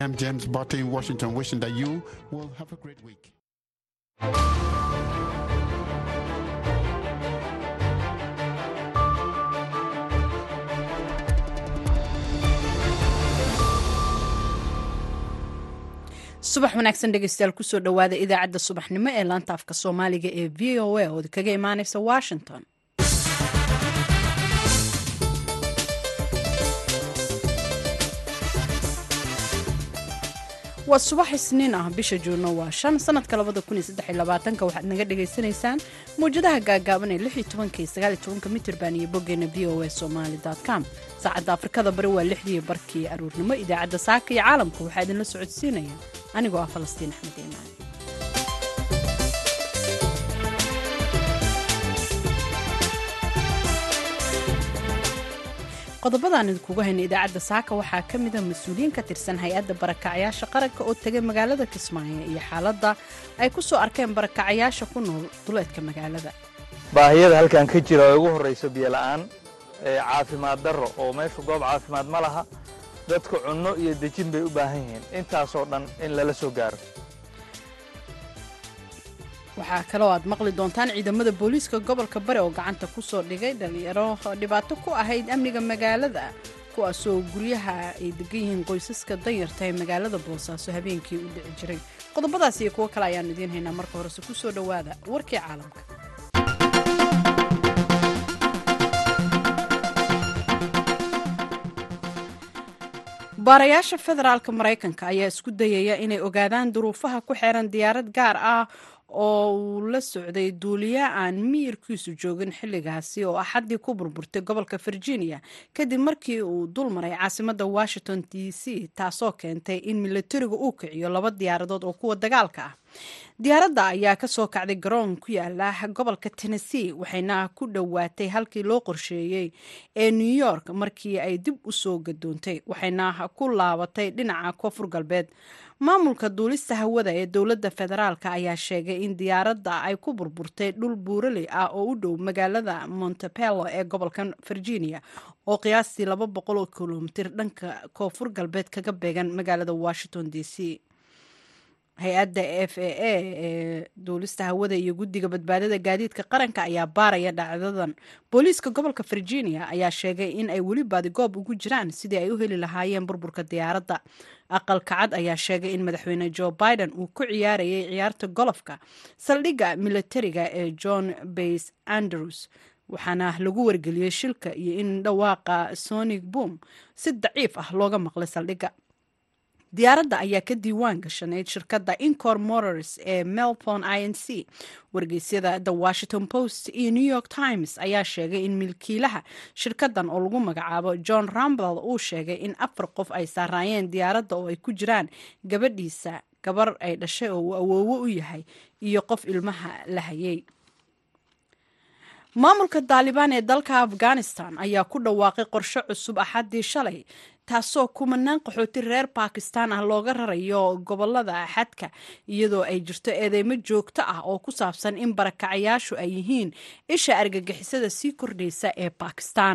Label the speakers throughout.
Speaker 1: I'm James Botte in Washington, wishing that you will have a great week.
Speaker 2: subax wanaagsan dhegeystayaal kusoo dhowaada idaacadda subaxnimo ee laanta afka soomaaliga ee v o a oo kaga imaaneysa washington waa subax isniin ah bisha juunno waa shan sanadka labada kun iyo saddex iyo labaatanka waxaad naga dhagaysanaysaan mawjadaha gaagaaban ee lix iyo tobanka iyo sagaal iyo tobanka mitirban iyo boggeena v o a somali com saacadda afrikada bari waa lixdii barkii aruurnimo idaacadda saaka iyo caalamka waxaa idinla socodsiinaya anigoo ah falastiin axmed iimaan qodobadaan idinkugu hayna idaacadda saaka waxaa ka mida mas-uuliyiin ka tirsan hay-adda barakacyaasha qaranka oo tegay magaalada kismaayo iyo xaaladda ay ku soo arkeen barakacyaasha ku nool duleedka magaalada
Speaker 3: baahiyada halkan ka jira oo ugu horrayso biyola'aan caafimaad darro oo meeshu goob caafimaad ma laha dadku cunno iyo dejin bay u baahan yihiin intaasoo dhan in lala soo gaaro
Speaker 2: waxaa kaloo aad maqli doontaan ciidamada booliiska gobolka bari oo gacanta ku soo dhigay dhalinyaro dhibaato ku ahayd amniga magaalada kuwaasoo guryaha ay degan yihiin qoysaska danyarta ee magaalada boosaaso habeenkii u dhici jiray qodobadaas iyo kuwo kale ayaan idiin haynaa marka horese ku soo dhowaada warkii caalamka baarayaasha federaalka maraykanka ayaa isku dayaya inay ogaadaan duruufaha ku xeeran diyaarad gaar ah oo uu la socday duuliya aan miyirkiisu joogin xilligaasi oo axaddii ku burburtay gobolka virginia kadib markii uu dul maray caasimadda washington d c taasoo keentay in milatariga uu kiciyo laba diyaaradood oo kuwa dagaalka ah diyaaradda ayaa ka soo kacday garoon ku yaala gobolka tennessee waxayna ku dhowaatay halkii loo qorsheeyey ee new york markii ay dib u soo gadoontay waxayna ku laabatay dhinaca koonfur galbeed maamulka duulista hawada ee dowladda federaalk ayaa sheegay in diyaaradda ay ku burburtay dhul buuraley ah oo u dhow magaalada montepelo ee gobolka virginia oo qiyaastii laba boqol oo kilomitir dhanka koonfur galbeed kaga beegan magaalada washington d c hay-adda f a a ee duulista hawada iyo guddiga badbaadada gaadiidka qaranka ayaa baaraya dhacdadan booliiska gobolka virginia ayaa sheegay in ay weli baadigoob ugu jiraan sidii ay u heli lahaayeen burburka diyaaradda aqalka cad ayaa sheegay in madaxweyne joe biden uu ku ciyaarayay ciyaarta golofka saldhigga militariga ee john bays andrews waxaana lagu wargeliyey shilka iyo in dhawaaqa sonic boom si daciif ah looga maqlay saldhigga diyaaradda ayaa ka diiwaan gashanayd shirkadda incor motors ee melbourne i n c wargeysyada the washington post iyo new york times ayaa sheegay in milkiilaha shirkaddan oo lagu magacaabo john rambel uu sheegay in afar qof ay saaraayeen diyaaradda oo ay ku jiraan gabadhiisa gabar ay dhashay oo uu awoowo u yahay iyo qof ilmaha la hayay maamulka daalibaan ee dalka afghanistan ayaa ku dhawaaqay qorshe cusub axaddii shalay taasoo kumanaan qaxooti reer bakistan ah looga rarayo gobolada xadka iyadoo ay jirto eedeymo joogto ah oo ku saabsan in barakacayaashu ay yihiin isha argagixisada sii kordhaysa ee bakistan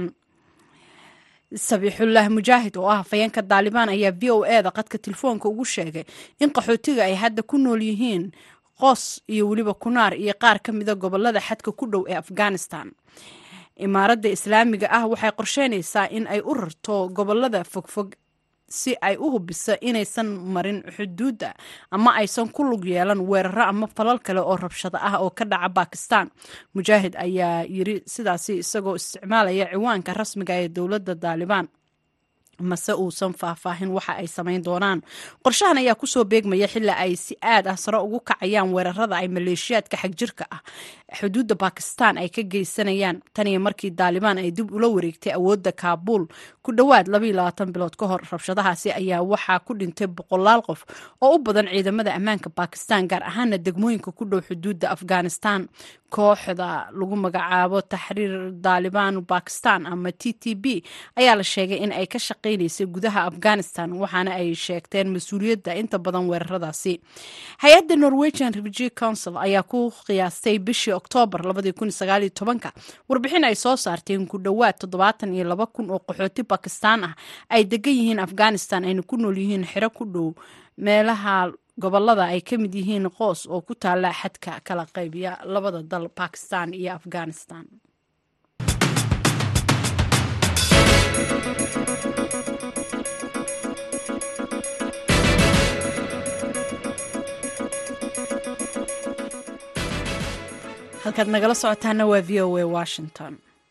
Speaker 2: sabiixullah mujaahid oo ah hafayeenka daalibaan ayaa v o e da qadka telefoonka ugu sheegay in qaxootiga ay hadda ku nool yihiin qoos iyo weliba kunaar iyo qaar ka mida gobolada xadka ku dhow ee afghanistan imaaradda islaamiga ah waxay qorsheynaysaa in ay u rarto gobolada fogfog si ay u hubiso inaysan marin xuduudda ama aysan ku lug yeelan weeraro ama falal kale oo rabshado ah oo ka dhaca bakistan mujaahid ayaa yiri sidaasi isagoo isticmaalaya ciwaanka rasmiga ee dowladda daalibaan mase uusan faahfaahin waxa ay samayn doonaan qorshahan ayaa kusoo beegmaya xili ay si aad ah sare ugu kacayaan weerarada ay maleeshiyaadka xagjirka ah xuduudda bakistan ay ka geysanayaan taniyo markii daalibaan ay dib ula wareegtay awoodda kaabuul ku dhowaad bilood ka hor rabshadahaasi ayaa waxaa ku dhintay boqolaal qof oo u badan ciidamada ammaanka bakistan gaar ahaana degmooyinka ku dhow xuduudda afghanistan kooxda lagu magacaabo taxriir daalibaan bakistan ama t t b ayaa la sheegay in ay ka shaqe shaqaynaysay gudaha afghanistan waxaana ay sheegteen mas-uuliyadda inta badan weeraradaasi hay-adda norwegian refugee council ayaa ku qiyaastay bishii oktoobar warbixin ay soo saarteen ku dhowaad toddobaatan iyo laba kun oo qaxooti bakistaan ah ay degan yihiin afghanistan ayna ku nool yihiin xero ku dhow meelaha gobolada ay ka mid yihiin qoos oo ku taala xadka kala qaybiya labada dal bakistan iyo afghanistan halkaad nagala socotaana waa v o a washington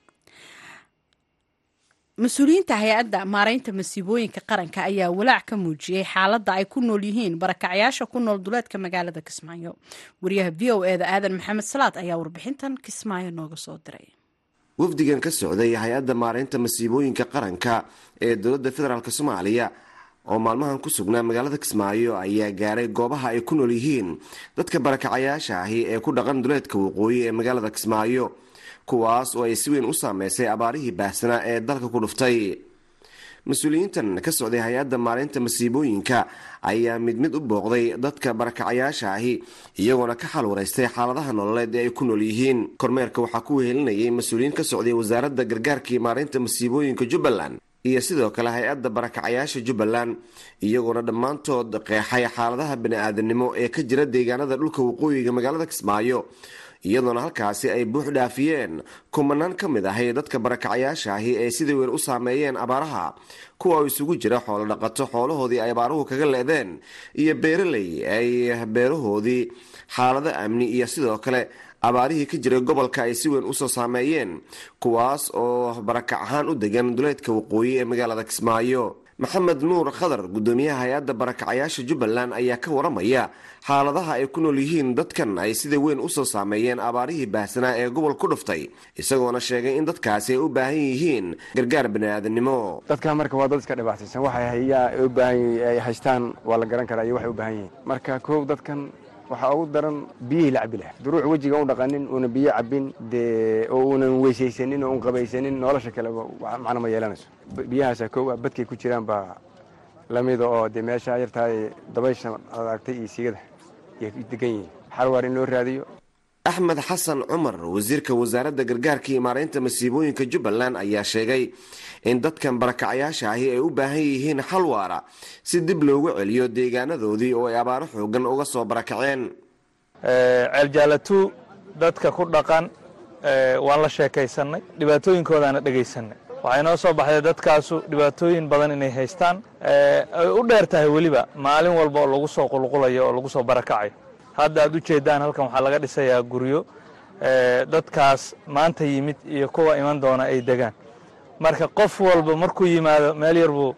Speaker 2: mas-uuliyiinta hay-adda maaraynta masiibooyinka qaranka ayaa walaac ka muujiyey xaaladda ay ku nool yihiin barakacyaasha ku nool duleedka magaalada kismaayo wariyaha v o e da aadan maxamed salaad ayaa warbixintan kismaayo nooga soo diray
Speaker 4: wafdigan ka socday hay-adda maaraynta masiibooyinka qaranka ee dowladda federaalk soomaaliya oo maalmahan ku sugnaa magaalada kismaayo ayaa gaaray goobaha ay ku nool yihiin dadka barakacayaasha ahi ee ku dhaqan duleedka waqooyi ee magaalada kismaayo kuwaas oo ay si weyn u saameysay abaarihii baahsanaa ee dalka ku dhuftay mas-uuliyiintan ka socday hay-adda maalinta masiibooyinka ayaa mid mid u booqday dadka barakacayaasha ahi iyagoona ka xal waraystay xaaladaha nololeed ee ay ku nool yihiin kormeerka waxaa ku wehelinayay mas-uuliyiin ka socday wasaaradda gargaarkii maalinta masiibooyinka jubbaland iyo sidoo kale hay-adda barakacayaasha jubbaland iyagoona dhammaantood qeexay xaaladaha bani-aadanimo ee ka jira deegaanada dhulka waqooyiga magaalada kismaayo iyadoona halkaasi ay buux dhaafiyeen kumanaan ka mid ahay dadka barakacayaasha ahi ee sida weyn u saameeyeen abaaraha kuwa oo isugu jira xoolo dhaqato xoolahoodii ay abaaruhu kaga leedeen iyo beeraley ay beerahoodii xaalado amni iyo sidoo kale abaarihii ka jiray gobolka ay si weyn usoo saameeyeen kuwaas oo barakac ahaan u degan duleedka waqooyi ee magaalada kismaayo maxamed nuur khadar gudoomiyaha hay-adda barakacayaasha jubbaland ayaa ka waramaya xaaladaha ay ku nool yihiin dadkan ay sida weyn usoo saameeyeen abaarihii baahsanaa ee gobol ku dhuftay isagoona sheegay in dadkaasi ay u baahan yihiin gargaar bani-aadanimo
Speaker 5: dadkan marka waa dad iska dhibaataysan waxay hayaa u baahan ay haystaan waa la garan karaa iyo waxay u baahan yihiin marka koow dadkan waxaa ugu daran biyihii la cabi laha duruuc wejiga u dhaqanin uuna biyo cabin dee oo uunan weysaysanin oo un qabaysanin nolosha kaleba macno ma yeelanayso biyahaasa kow ah badkay ku jiraan baa lamida oo dee meesha yartahay dabaysha adaagtay iyo siigada yay degan yihiin xalwaar in loo raadiyo
Speaker 4: axmed xasan cumar wasiirka wasaaradda gargaarka iyo maaraynta masiibooyinka jubbaland ayaa sheegay in dadkan barakacayaasha ahi ay u baahan yihiin xal waara si dib loogu celiyo deegaanadoodii oo ay abaaro xoogan uga soo barakaceen
Speaker 3: ceeljaalatu dadka ku dhaqan waan la sheekaysannay dhibaatooyinkoodaana dhegaysanay waxay noo soo baxday dadkaasu dhibaatooyin badan inay haystaan ay u dheer tahay weliba maalin walba oo lagu soo qulqulayo oo lagu soo barakacayo hadda aad u jeeddaan halkan waxaa laga dhisayaa guryo dadkaas maanta yimid iyo kuwa iman doona ay degaan marka qof walba markuu yimaado meel yar buu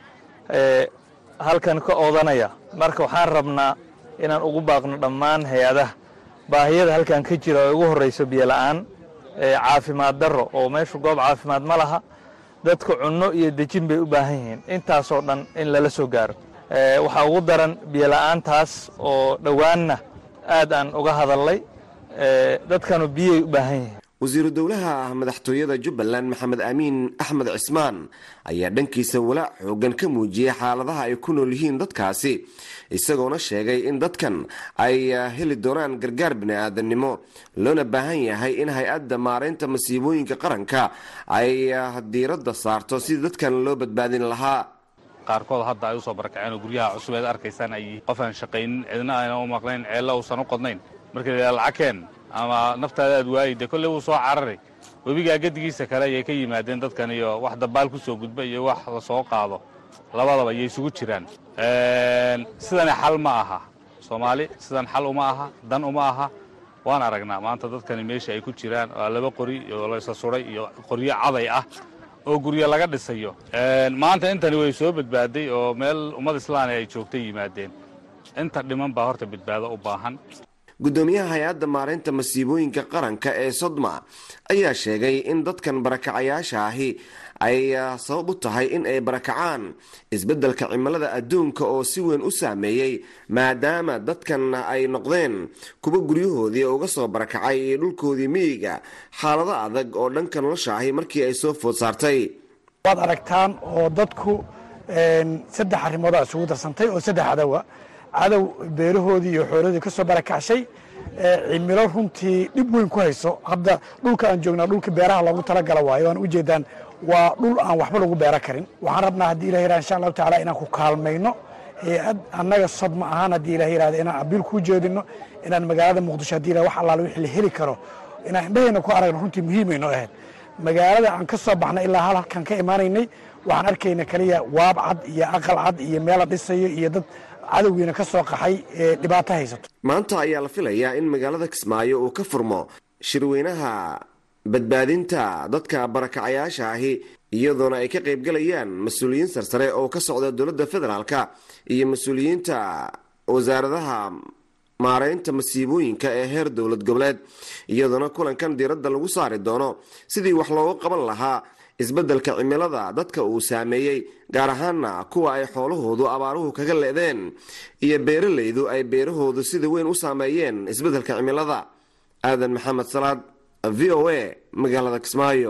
Speaker 3: halkan ka oodanaya marka waxaan rabnaa inaan ugu baaqno dhammaan hay-adaha baahiyada halkan ka jira oo ugu horrayso biyola'aan caafimaad darro oo meeshu goob caafimaad ma laha dadka cunno iyo dejin bay u baahan yihiin intaasoo dhan in lala soo gaaro waxaa ugu daran biyola'aantaas oo dhowaanna aad aan uga hadalnay dadkanu biyay u baahan yihiin
Speaker 4: wasiiru dowlaha madaxtooyada jubbaland maxamed amiin axmed cismaan ayaa dhankiisa walaac xoogan ka muujiyey xaaladaha ay ku nool yihiin dadkaasi isagoona sheegay in dadkan ay heli doonaan gargaar bini-aadanimo loona baahan yahay in hay-adda maaraynta masiibooyinka qaranka ay diiradda saarto sidii dadkan loo badbaadin lahaa
Speaker 6: qaarkood hadda ay usoo barakaceen oo guryaha cusub eed arkaysaan ay qof aan shaqaynin cidna ayna u maqnayn ceello uusan u qodnayn markii la lacagkeen ama naftaada aad waayi dee kolley wuu soo cararay webigaa gedigiisa kale ayay ka yimaadeen dadkan iyo wax dabaal ku soo gudba iyo wax la soo qaado labadaba ayay isugu jiraan sidani xal ma aha soomaali sidan xal uma aha dan uma aha waan aragnaa maanta dadkani meesha ay ku jiraan waa laba qori oo laysa suray iyo qoryo caday ah oo guryo laga dhisayo maanta intani way soo badbaaday oo meel ummad islaani ay joogtay yimaadeen inta dhiman baa horta badbaado u baahan
Speaker 4: gudoomiyaha hay-adda maaraynta masiibooyinka qaranka ee sodma ayaa sheegay in dadkan barakacayaasha ahi ay sabab u tahay in ay barakacaan isbeddelka cimilada adduunka oo si weyn u saameeyey maadaama dadkan ay noqdeen kuwa guryahoodii uga soo barakacay iyo dhulkoodii miyiga xaalado adag oo dhanka nolosha ahi markii ay soo food saartay
Speaker 7: waad aragtaan oo dadku saddex arrimoodaa isugu darsantay oo saddex cadowa cadow beerahoodii iyo xoolahoodii ka soo barakacshay cimilo runtii dhib weyn ku hayso hadda dhulka aan joognaa dhulka beeraha loogu talagala waayo aan ujeedaan waa dhul aan waxba lagu beera karin waxaan rabnaa haddii ilah yirahda insha allahu tacaala inaan ku kaalmayno hay-ad annaga sod ma ahaan haddii ilah yirahda inaan abiil kuu jeedino inaan magaalada muqdisho haddii ilah wax allaale wixii la heli karo inaan indhahayna ku aragno runtii muhiimay noo ahayd magaalada aan ka soo baxnay ilaa hal halkan ka imaanaynay waxaan arkayna kaliya waab cad iyo aqal cad iyo meel la dhisayo iyo dad cadowgiina ka soo qaxay ee dhibaato haysato
Speaker 4: maanta ayaa la filayaa in magaalada kismaayo uu ka furmo shirweynaha badbaadinta dadka barakacayaasha ahi iyadoona ay ka qaybgalayaan mas-uuliyiin sarsare oo ka socda dowladda federaalka iyo mas-uuliyiinta wasaaradaha maareynta masiibooyinka ee heer dowlad goboleed iyadoona kulankan diiradda lagu saari doono sidii wax looga qaban lahaa isbeddelka cimilada dadka uu saameeyey gaar ahaana kuwa ay xoolahoodu abaaruhu kaga le'deen iyo beeralaydu ay beerahoodu sida weyn u saameeyeen isbeddelka cimilada aadan maxamed salaad v o a magaalada kismaayo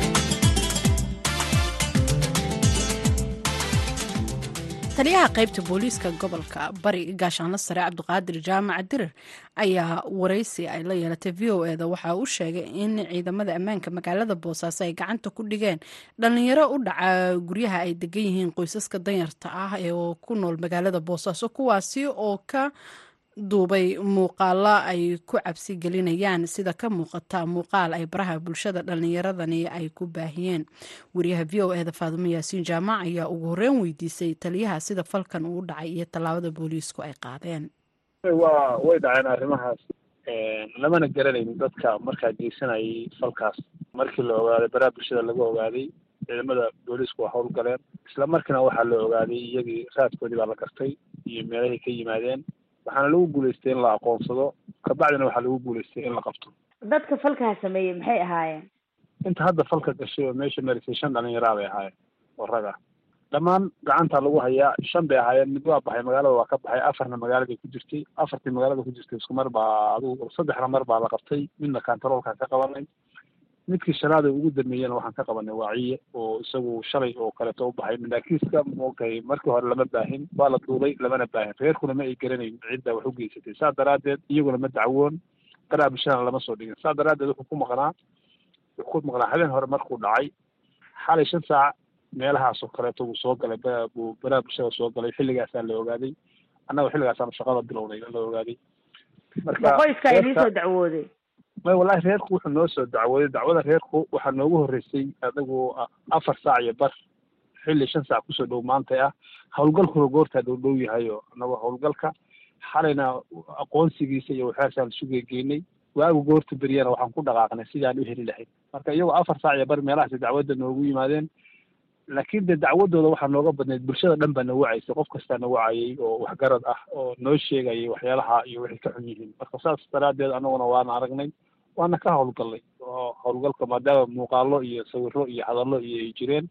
Speaker 2: taliyaha qaybta booliiska gobolka bari gaashaanla sare cabdiqaadir jaamac dirir ayaa waraysi ay la yeelatay v o eda waxa uu sheegay in ciidamada ammaanka magaalada boosaaso ay gacanta ku dhigeen dhalinyaro u dhaca guryaha ay degan yihiin qoysaska danyarta ah ee ku nool magaalada boosaaso kuwaasi oo ka duubay muuqaalo ay ku cabsi gelinayaan sida ka muuqata muuqaal ay baraha bulshada dhallinyaradani ay ku baahiyeen wariyaha v o eda faadumo yaasiin jaamac ayaa ugu horreyn weydiisay taliyaha sida falkan uu dhacay iyo tallaabada booliisku ay qaadeen
Speaker 8: waa way dhaceen arrimahaas lamana garanaynin dadka markaa geysanayay falkaas markii la ogaaday baraha bulshada laga ogaaday ciidamada booliisku waa howlgaleen isla markiina waxaa la ogaaday iyagii raadkoodii baa la gartay iyo meelahay ka yimaadeen waxaana lagu guulaystay in la aqoonsado kabacdina waxaa lagu guulaystay in la qabto
Speaker 9: dadka falkaa sameeyey maxay ahaayeen
Speaker 8: inta hadda falka gashay oo meesha marisay shan dhalinyaraa bay ahaayeen oo rag ah dhammaan gacanta lagu hayaa shan bay ahaayeen mid waa baxay magaalada waa ka baxay afarna magaaladay ku jirtay afartii magaalada ku jirtay isku mar baa adugu saddexna mar baa la qabtay midna kantaroolkaan ka qabanay midkii shanaad ee ugu dambeeyena waxaan ka qabanay waaciye oo isagu shalay oo kaleeto u baxay mindaakiiska moogtay markii hore lama baahin waa la duubay lamana baahin reerkuna ma ay garanayn cidda wax u geysatay saa daraaddeed iyaguna ma dacwoon baraha bulshadana lama soo dhigin saa daraaddeed wuxuu ku maqnaa wuxuu ku maqnaa habeen hore markuu dhacay xalay shan saac meelahaas oo kaleeto wuu soo galay buu baraha bulshada soo galay xilligaasaa la ogaaday annaga xilligaasaanu shaqada bilownay la ogaaday
Speaker 9: marka qoyska idin soo dacwooday
Speaker 8: may wallahi reerku wuxuu noo soo dacwooday dacwada reerku waxaa noogu horreysay adagu afar saac iyo bar xilli shan saac kusoo dhow maantay ah howlgalkuna goortaa dhow dhow yahay oo anagoo howlgalka xalayna aqoonsigiisa iyo waxyaasaan sugegeynay waagu goorta beriyana waxaan ku dhaqaaqnay sidaan u heli lahayd marka iyagoo afar saac iyo bar meelahaasi dacwadda noogu yimaadeen laakiin de dacwadooda waxaa nooga badnayd bulshada dhan baa na wacaysay qof kastaa na wacayay oo waxgarad ah oo noo sheegayay waxyaalaha iyo waxay ka xun yihiin marka saas daraaddeed anaguna waana aragnay waana ka howlgallay oo howlgalka maadaama muuqaalo iyo sawiro iyo hadallo iyo ay jireen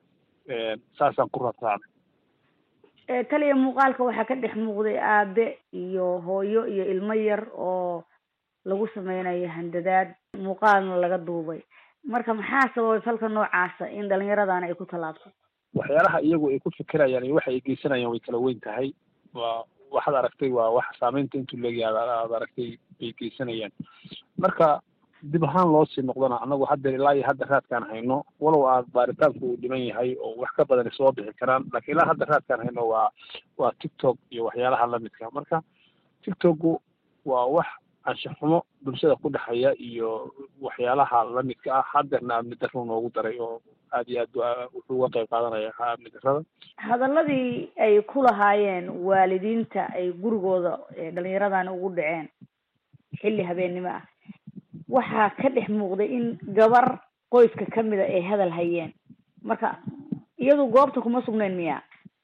Speaker 8: saasaan ku ratraacnay
Speaker 9: taliya muuqaalka waxaa ka dhex muuqday aabe iyo hooyo iyo ilmo yar oo lagu sameynayo handadaad muuqaalna laga duubay marka maxaa sababay falka noocaasa in dhalinyaradana ay ku tallaabto
Speaker 8: waxyaalaha iyagu ay ku fikirayaan iyo waxa ay geysanayaan way kala weyn tahay waa waxaad aragtay waa wax saameynta intuu leegyahay aad aragtay bay geysanayaan marka dib ahaan loo sii noqdona annagu hadda ilaa iyo hadda raadkaan hayno walow aad baaritaanku uu dhiman yahay oo wax ka badan soo bixi karaan laakiin ilaa hadda raadkaan hayno waa waa tiktok iyo waxyaalaha lamidka marka tiktoku waa wax anshaxumo bulshada ku dhexeeya iyo waxyaalaha lamidka ah haddeerna amni darro noogu daray oo aad iyo aad wuxuu uga qayb qaadanaya amni darrada
Speaker 9: hadaladii ay ku lahaayeen waalidiinta ay gurigooda dhalinyaradani ugu dhaceen xilli habeennimo ah waxaa ka dhex muuqday in gabar qoyska kamida ay hadal hayeen marka iyadu goobta kuma sugnayn miya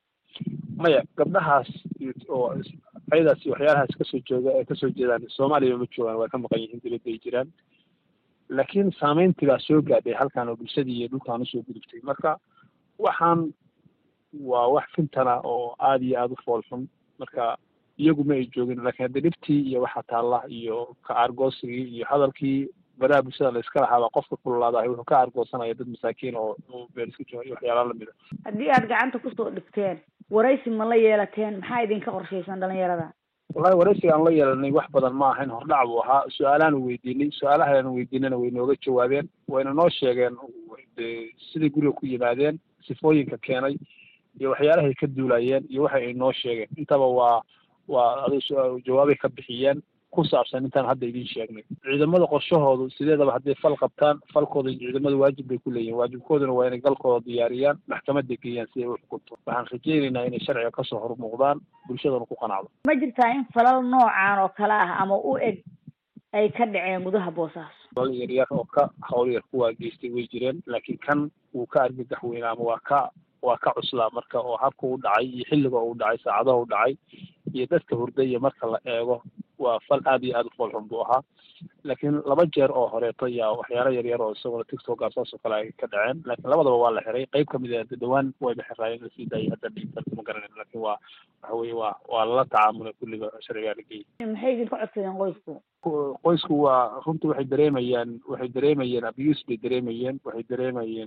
Speaker 8: maya gabdhahaas oo ayadaas waxyaalahaas kasoo jooga ee kasoo jeedaan soomaaliya ma joogaan waa ka maqan yihiin dibadda ay jiraan laakiin saameyntii baa soo gaadhay halkan oo bulshadii iyo dhulkaan usoo gudubtay marka waxaan waa wax fintana oo aada iyo aada u foolxun marka iyagu ma ay joogin laakiin hadda dhibtii iyo waxa taalla iyo ka aargoosigii iyo hadalkii baraha bulshada la iska lahaaba qofka kululaada wuxuu ka argoosanaya dad masaakiin oo beel iska jooga iyo waxyaala lamid a
Speaker 9: haddii aad gacanta kusoo dhigteen waraysi ma la yeelateen maxaa idinka qorshaysan dhalinyarada
Speaker 8: wallahi waraysiga aan la yeelanay wax badan ma ahayn hordhac buu ahaa su-aalaanu weydiinay su-aalahaanu weydiinana way nooga jawaabeen wayna noo sheegeen de siday guriga ku yimaadeen sifooyinka keenay iyo waxyaalahay ka duulayeen iyo waxa ay noo sheegeen intaba waa waa adu jawaabay ka bixiyeen ku saabsan intaan hadda idiin sheegnay ciidamada qorshahoodu sideedaba hadday fal qabtaan falkooda ciidamada waajib bay ku leeyihin waajibkooduna waa inay galkooda diyaariyaan maxkamadda geeyaan si ay u xukunto waxaan rajaynaynaa inay sharciga kasoo hormuuqdaan bulshadana ku qanacdo
Speaker 9: ma jirtaa in falal noocan oo kale ah ama u eg ay ka dhaceen gudaha boosaaso
Speaker 8: falal yaryar oo ka hawl yar kuwaa geystay way jireen laakiin kan wuu ka argagax weynaa ama waa ka waa ka cuslaa marka oo habka u dhacay iyo xilliga uu dhacay saacadaha u dhacay iyo dadka hurdaya marka la eego waa fal aad iyo aad u foolxun buu ahaa laakiin laba jeer oo horeeto yaa waxyaalo yaryar oo isaguna tictok saas oo kale ay ka dhaceen laakiin labadaba waa la xiray qayb kamid a dhawaan wayba xiraayeen lasii daayay hadda dhiigtarka ma garanayno laakiin waa waxa weye waa waa lala tacaamulay kulliga sharcigaa la geeyay
Speaker 9: maxay idinka codsadeen qoysku
Speaker 8: qoysku waa runtii waxay dareemayaan waxay dareemayeen abuse bay dareemayeen waxay dareemayeen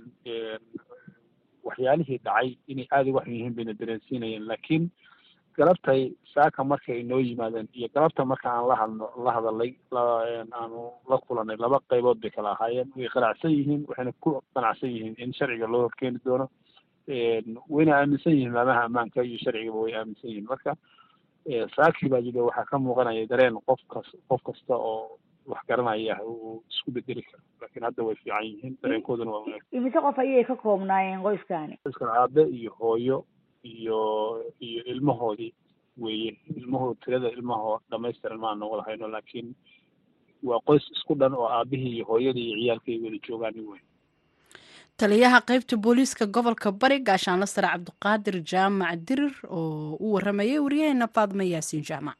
Speaker 8: waxyaalihii dhacay inay aada uga xun yihiin bayna dareensiinayeen laakiin galabtay saaka markay noo yimaadeen iyo galabta marka aan la hadno la hadalay aanu la kulanay laba qaybood bay kala ahaayeen way qanacsan yihiin waxayna ku qanacsan yihiin in sharciga loo horkeeni doono wayna aaminsan yihiin maamaha ammaanka iyo sharcigaba way aaminsan yihiin marka saakii baa jira waxaa ka muuqanaya dareen qof kas qof kasta oo wax garanaya uu isku bedeli karo laakiin hadda way fiican yihiin dareenkooduna waa wanaagsan
Speaker 9: imise qof ayay ka koobnaayeen qoyskani
Speaker 8: qoyskan aabe iyo hooyo iyo iyo ilmahoodii weeye ilmahood tirada ilmahoo dhamaystiran maan noqon hayno laakiin waa qoys isku dhan oo aabihii iyo hooyadii iyo ciyaalka ay wada joogaan wey
Speaker 2: taliyaha qaybta booliiska gobolka bari gaashaanla sare cabdiqaadir jaamac dirir oo u waramayay waryaheena faadma yaasiin jaamac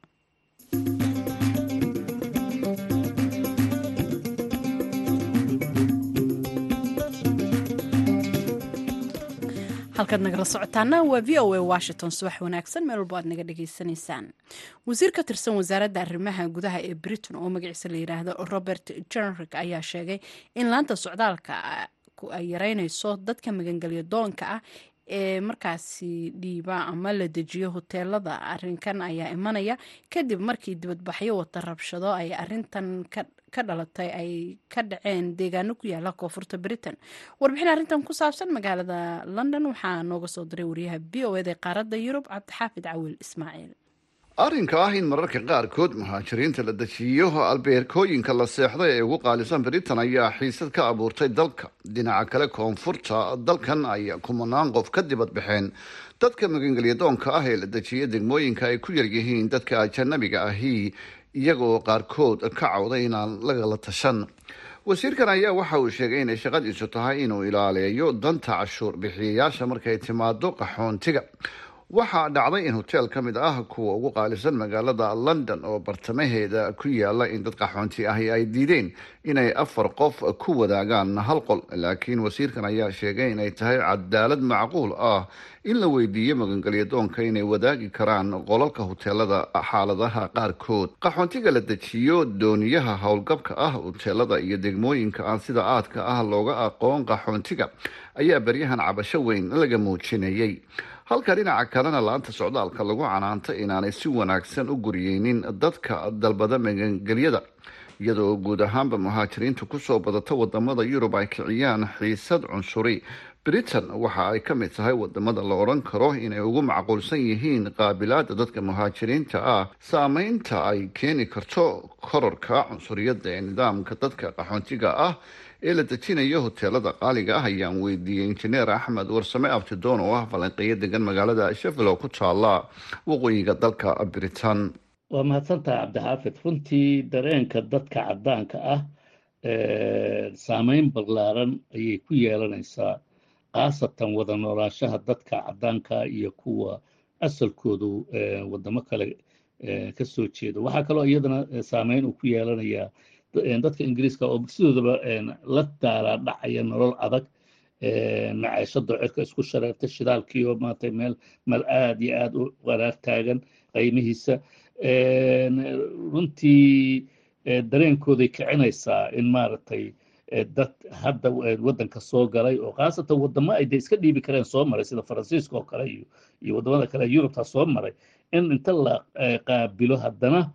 Speaker 2: halkaad nagala socotaana waa v o a washington subax wanaagsan meel walbo aad naga dhagaysanaysaan wasiir ka tirsan wasaaradda arrimaha gudaha ee britain oo magaciisa la yidhaahdo robert jenrick ayaa sheegay in laanta socdaalka ay yareynayso dadka magangelyo doonka ah ee markaasi dhiiba ama la dejiyo hoteelada arinkan ayaa imanaya kadib markii dibadbaxyo wata rabshado ay arintan ka dhalatay ay ka dhaceen deegaano ku yaala koonfurta britain warbixin arrintan ku saabsan magaalada london waxaa nooga soo diray wariyaha v o ed ee qaaradda yurub cabdixaafid cawil ismaaciil
Speaker 10: arrinka ah in mararka qaarkood muhaajiriinta la dejiyo albeerkooyinka la seexday ee ugu qaalisan britain ayaa xiisad ka abuurtay dalka dhinaca kale koonfurta dalkan ay kumanaan qof ka dibad baxeen dadka magangelyadoonka ah ee la dejiya degmooyinka ay ku yaryihiin dadka ajanabiga ahi iyagoo qaarkood ka cawday inaan lagala tashan wasiirkan ayaa waxa uu sheegay inay shaqadiisu tahay inuu ilaaleeyo danta cashuur bixiyayaasha markay timaado qaxoontiga waxaa dhacday in hoteel ka mid ah kuwa ugu qaalisan magaalada london oo bartamaheeda ku yaala in dad qaxoonti ahi ay diideen inay afar qof ku wadaagaan hal qol laakiin wasiirkan ayaa sheegay inay tahay cadaalad macquul ah in la weydiiyo magangelyadoonka inay wadaagi karaan qolalka hoteelada xaaladaha qaarkood qaxoontiga la dejiyo dooniyaha howlgabka ah hoteelada iyo degmooyinka aan sida aadka ah looga aqoon qaxoontiga ayaa beryahan cabasho weyn laga muujinayay halka dhinaca kalena laanta socdaalka lagu canaanta inaanay si wanaagsan u guriyeynin dadka dalbada magangelyada iyadoo guud ahaanba muhaajiriinta kusoo badata wadamada yurub ay kiciyaan xiisad cunsuri britain waxa ay ka mid tahay wadamada la odhan karo inay ugu macquulsan yihiin qaabilaada dadka muhaajiriinta ah saameynta ay keeni karto kororka cunsuriyadda ee nidaamka dadka qaxoontiga ah ee la dejinayo hoteelada qaaliga ah ayaan weydiiyey injineer axmed warsame abtidoon oo ah falanqeeyo degan magaalada sheffield oo ku taala waqooyiga dalka britain
Speaker 11: waa mahadsantahay cabdixaafid runtii dareenka dadka caddaanka ah saameyn ballaaran ayay ku yeelanaysaa khaasatan wada noolaanshaha dadka caddaanka iyo kuwa asalkoodu wadamo kale ka soo jeeda waxaa kaloo iyadana saameyn uu ku yeelanayaa dadka ingiriiska oo sidoodaba la daalaa dhacaya nolol adag maceeshado cirka isku shareerta shidaalkii oo maaragtay meel meel aad iyo aad u qaraar taagan qiimihiisa runtii dareenkooday kicinaysaa in maaragtay dad hadda waddanka soo galay oo khaasatan waddamo ay de iska dhiibi kareen soo maray sida faransiiska oo kale iyo iyo waddamada kale yurubta soo maray in inta la qaabilo haddana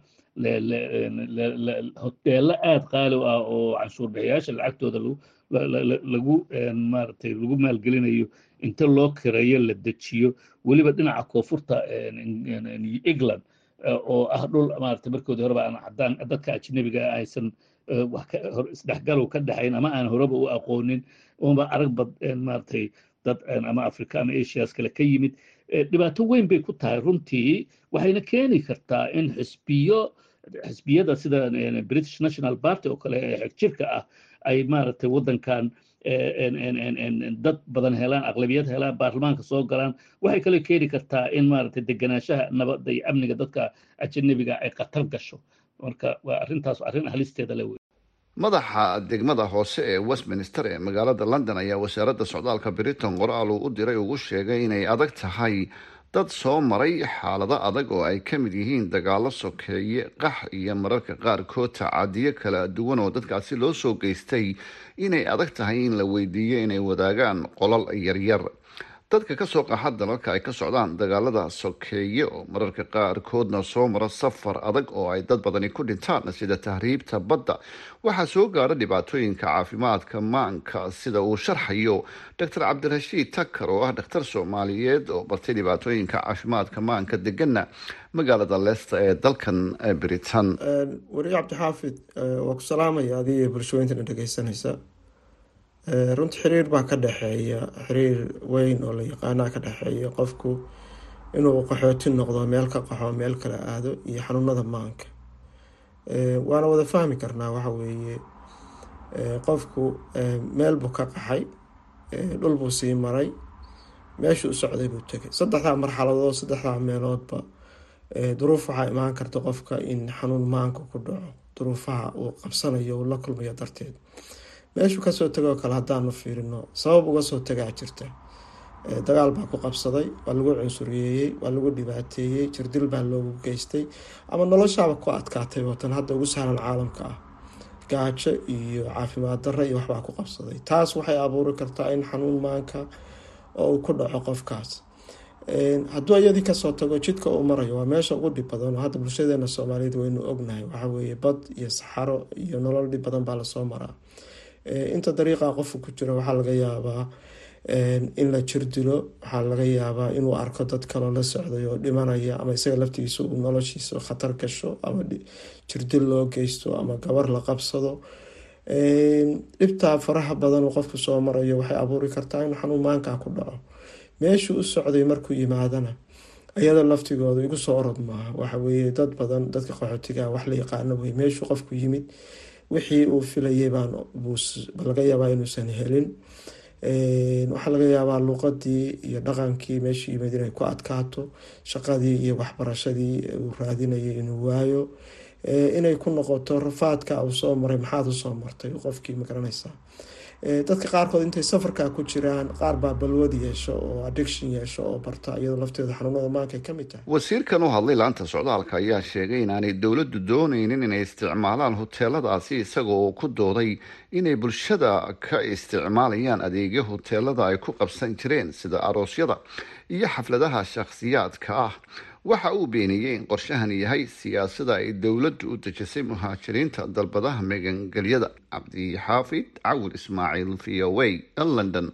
Speaker 11: hoteello aad qaali ah oo canshuur bixiyaasha lacagtooda lagu maaragtay lagu maalgelinayo inta loo kireeyo la dejiyo weliba dhinaca koonfurta england oo ah dhul maaragtay markoodii horeba aan caddaan dadka ajnabiga aysan wax isdhexgalow ka dhexayn ama aan horeba u aqoonin uma arag bad maaragtay dad ama africa ama asias kale ka yimid dhibaato weyn bay ku tahay runtii waxayna keeni kartaa in xisbiyo xisbiyada sida british national party oo kale ee xegjirka ah ay maaragtay waddankan dad badan helaan aqlabiyad helaan baarlamaanka soo galaan waxay kale keeni kartaa in maaragtay deganaanshaha nabadda iyo amniga dadka ajanabiga ay khatar gasho marka waa arrintaas arrin halisteeda le wey
Speaker 10: madaxa degmada hoose ee westminster ee magaalada london ayaa wasaaradda socdaalka britain qoraal uu u diray ugu sheegay inay adag tahay dad soo maray xaalado adag oo ay ka mid yihiin dagaalo sokeeye qax iyo mararka qaarkood tacadiyo kala duwan oo dadkaasi loo soo geystay inay adag tahay in la weydiiyo inay wadaagaan qolal yaryar dadka kasoo qaxa dalalka ay ka socdaan dagaalada sokeeye oo mararka qaarkoodna soo mara safar adag oo ay dad badani ku dhintaan sida tahriibta badda waxaa soo gaara dhibaatooyinka caafimaadka maanka sida uu sharxayo doctor cabdirashiid takar oo ah dhakhtar soomaaliyeed oo bartay dhibaatooyinka caafimaadka maanka degana magaalada leesta ee dalkan britain
Speaker 12: wariye cabdixaafid waa ku salaamaya adiga iyo bulshooyintana dhegeysanaysa runtii xiriir baa ka dhexeeya xiriir weyn oo la yaqaanaa ka dhexeeya qofku inuu qaxooti noqdo meel ka qaxo meel kala aado iyo xanuunada maanka waana wada fahmi karnaa waxa weeye qofku meel buu ka qaxay dhul buu sii maray meeshuu u socday buu tegay saddexdaa marxaladood saddexdaa meeloodba duruuf waxaa imaan karta qofka in xanuun maanka ku dhaco duruufaha uu qabsanayo uu la kulmayo darteed meeshuu kasoo tegoo kale haddaanu fiirino sabab uga soo tagaa jirta dagaal baa ku qabsaday waa lagu cunsuriyeeyey waa lagu dhibaateeyey jirdil baa loogu geystay ama noloshaaba ku adkaatay watan hadda ugu sahlan caalamka ah gaajo iyo caafimaad darra iyo waxbaa ku qabsaday taas waxay abuuri kartaa in xanuun maanka oo uu ku dhaco qofkaas hadduu iyadii kasoo tago jidka uu marayo waa meesha ugu dhib badan oo hadda bulshadeena soomaaliyeed waynu ognahay waxaweeye bad iyo saxaro iyo nolol dhib badan baa lasoo maraa inta dariiqa qofka ku jira waxaa laga yaabaa in la jirdilo waxaa laga yaabaa inuu arko dad kaloo la socday oo dhimanaya ama isaga laftigiisa uu noloshiisa khatar gasho ama jirdil loo geysto ama gabar la qabsado dhibtaa faraha badan uu qofku soo marayo waxay abuuri kartaa in xanuun maankaa ku dhaco meeshuu u socday markuu yimaadana iyada laftigooda igu soo orod maaha waxaweye dad badan dadka qaxootiga wax la yaqaano wey meeshuu qofku yimid wixii uu filayay baan laga yaabaa inuusan helin waxaa laga yaabaa luuqadii iyo dhaqankii meeshuu yimid inay ku adkaato shaqadii iyo waxbarashadii uu raadinayay inuu waayo inay ku noqoto rafaadka uu soo maray maxaad usoo martay qofkii magaranaysaa dadka qaarkood intay safarka ku jiraan qaar baa balwad yeesho oo addiction yeesho oo barta iyadoo lafteeda xanuunada maanka ay ka mid tahay
Speaker 10: wasiirkan u hadlay laanta socdaalka ayaa sheegay inaanay dowladdu dooneynin inay isticmaalaan huteeladaasi isagoo ku dooday inay bulshada ka isticmaalayaan adeegyo huteelada ay ku qabsan jireen sida aroosyada iyo xafladaha shakhsiyaadka ah waxa uu beeniyey in qorshahan yahay siyaasada ay dowladdu u dejisay muhaajiriinta dalbadaha megangelyada cabdixaafid cawil ismaaciil v o a london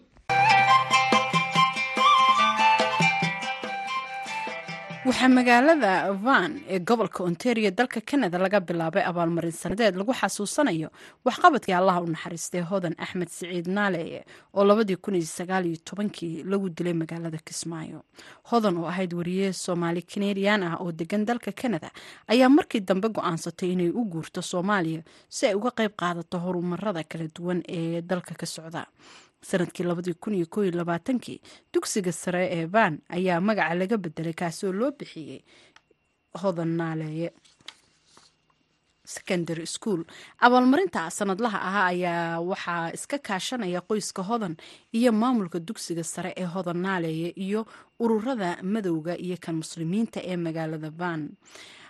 Speaker 2: waxaa magaalada van ee gobolka ontario dalka canada laga bilaabay abaalmarin sanadeed lagu xasuusanayo waxqabadkii allaha u naxariistay hodan axmed siciid naale oo labadii kun iyo sagaal iyo tobankii lagu dilay magaalada kismaayo hodan oo ahayd wariye soomaali kanadian ah oo degan dalka canada ayaa markii dambe go-aansatay inay u guurto soomaaliya si ay uga qayb qaadato horumarada kala duwan ee dalka ka socda sanadkii labadii kun iyo koo iyo labaatankii dugsiga sare ee van ayaa magaca laga bedelay kaasoo loo bixiyey hodan naaleeye secondary school abaalmarinta sanadlaha ahaa ayaa waxaa iska kaashanaya qoyska hodan iyo maamulka dugsiga sare ee hodan naaleeye iyo ururada madowga iyo kan muslimiinta ee magaalada van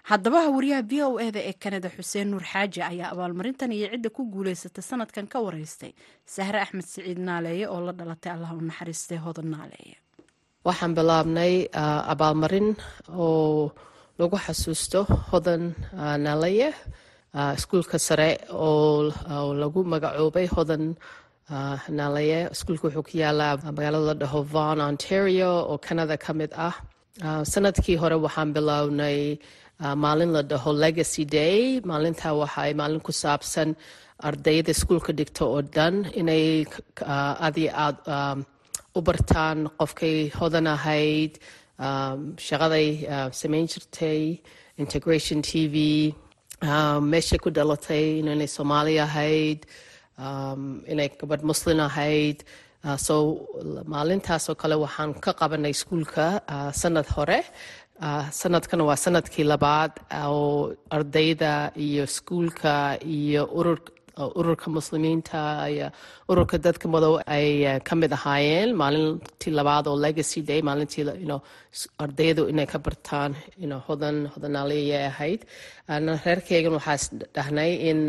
Speaker 2: haddaba wariyaha v o eda ee kanada xuseen nuur xaaji ayaa abaalmarintan iyo cidda ku guuleysatay sanadkan ka wareystay sahre axmed siciid naaleeye oo la dhalatay allah u naxariistay hodan naaleeye
Speaker 13: waxaan bilaabnay abaalmarin oo lagu xasuusto hodan naaleeye iskuulka sare oo lagu magacoobay hodan naaleeye iskuulka wuxuu ku yaalaa magaalada la dhaho von ontario oo canada ka mid ah sanadkii hore waxaan bilownay maalin la dhaho legacy day maalintaa waxaay maalin ku saabsan ardayda iskuulka dhigto oo dhan inay aad iyo aad u bartaan qofkay hodan ahayd shaqaday samayn jirtay integration t v meeshay ku dhalatay inay soomaali ahayd inay gabadh muslin ahayd so maalintaasoo kale waxaan ka qabanay iskuulka sanad hore sanadkan waa sanadkii labaad oo ardayda iyo iskuulka iyo ururka muslimiinta iyo ururka dadka madow ay ka mid ahaayeen maalintii labaad oo legacy day maalintii ardaydu inay ka bartaan hodan hodanaaliya ahayd reerkeygan waxaa dhahnay in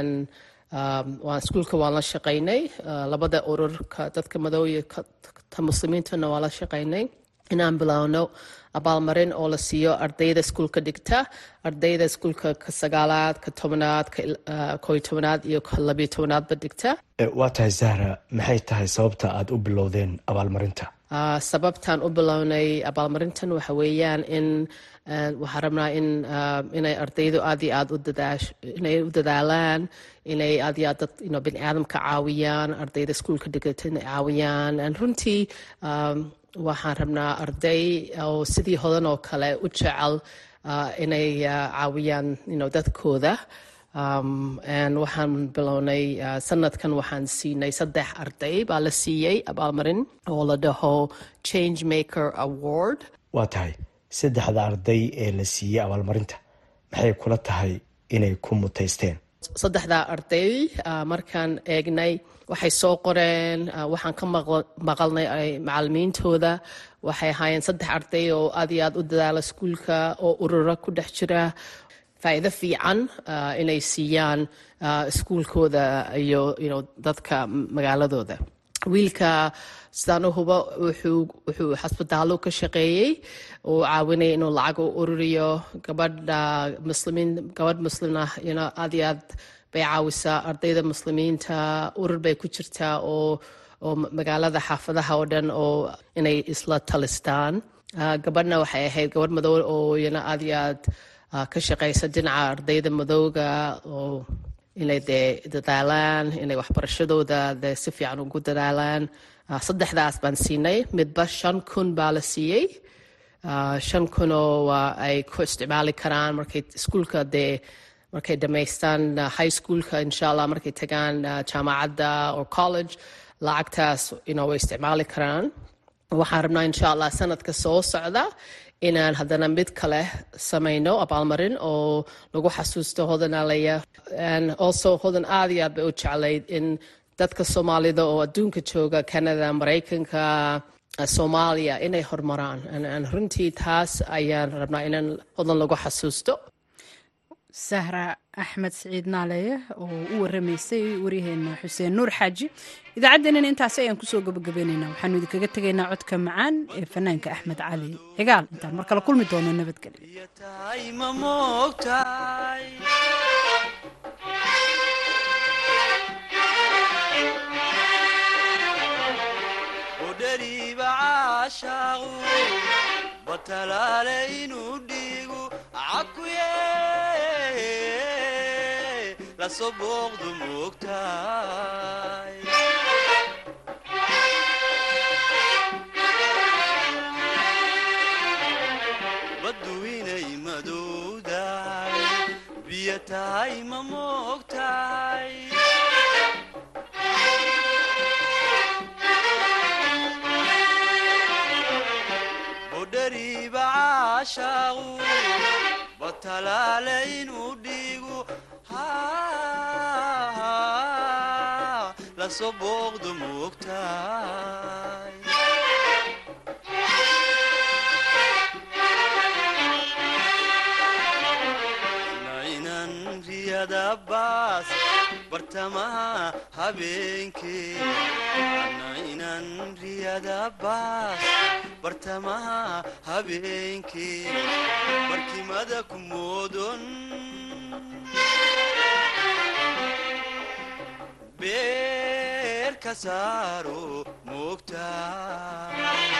Speaker 13: waan iskuulka waan la shaqaynay labada ururka dadka madow iyo ta muslimiintana waan la shaqaynay inaan bilowno abaalmarin oo la siiyo ardayda iskuulka dhigta ardayda iskuulka ka sagaalaad ka tobanaad koy tobanaad iyo ka labiyo tobanaadba dhigta
Speaker 14: waa tahay zahra maxay tahay sababta aad u bilowdeen abaalmarinta
Speaker 13: sababtaan u bilownay abaalmarintan waxa weeyaan in waxaan rabnaa in inay ardaydu aad iyo aad inay u dadaalaan inay aad iyo aad dad bini aadamka caawiyaan ardayda iskuulka dhigata inay caawiyaan runtii waxaan rabnaa arday oo sidii hodan oo kale u jecel inay caawiyaan dadkooda waxaan bilownay sanadkan waxaan siinay saddex arday baa la siiyey abaalmarin oo la dhaho change maker award
Speaker 14: waa tahay saddexda arday ee la siiyey abaalmarinta maxay kula tahay inay ku mutaysteen
Speaker 13: saddexdaa arday markaan eegnay waxay soo qoreen waxaan ka maqalnay macalimiintooda waxay ahaayeen saddex arday oo aad iyo aad u dadaala iskuulka oo ururo ku dhex jira faa'iido fiican inay siiyaan iskuulkooda iyo dadka magaaladooda wiilka sidaan u hubo wuxuu xasbitaallo ka shaqeeyey uu caawinaya inuu lacag u ururiyo gabadha muslimiin gabadh muslim ah aad iyo aad bay caawisaa ardayda muslimiinta urur bay ku jirtaa oo oo magaalada xaafadaha oo dhan oo inay isla talistaan gabadhna waxay ahayd gabadh madow oo iyana aad iyo aad ka shaqaysa dhinaca ardayda madowga oo inay dee dadaalaan inay waxbarashadooda dee si fiican ugu dadaalaan saddexdaas baan siinay midba shan kun baa la siiyey shan kunoo ay ku isticmaali karaan markay iskuulka dee markay dhammaystaan high schoolka insha allah markay tagaan jaamacadda or college lacagtaas way isticmaali karaan waxaan rabnaa insha allah sanadka soo socda inaan haddana mid kale samayno abaalmarin oo lagu xasuusto hodanaalaya also hodan aad iyo aad bay u jeclayd in dadka soomaalida oo adduunka jooga canada maraykanka soomaaliya inay horumaraan runtii taas ayaan rabnaa inaan hodan lagu xasuusto
Speaker 2: sahra axmed siciid naaleeye oo u waramaysay waryaheena xuseen nuur xaaji idaacaddeenina intaasi ayaan kusoo gabagabaynaynaa waxaanu idinkaga tegaynaa codka macaan ee fanaanka axmed cali cigaal intaan mar kale kulmi doono
Speaker 15: nabadgelyo laso booqdu moogtahay baddu inay madowdahay biyo tahay ma moogtahay bodhariiba caashaaqu batalaale inuu dhiigu laso booqdu moogtahay riyada baas bartamaha habeenkee ana inan riyada baas bartamaha habeenkee barkimada ku moodon beer ka saaro moogtaa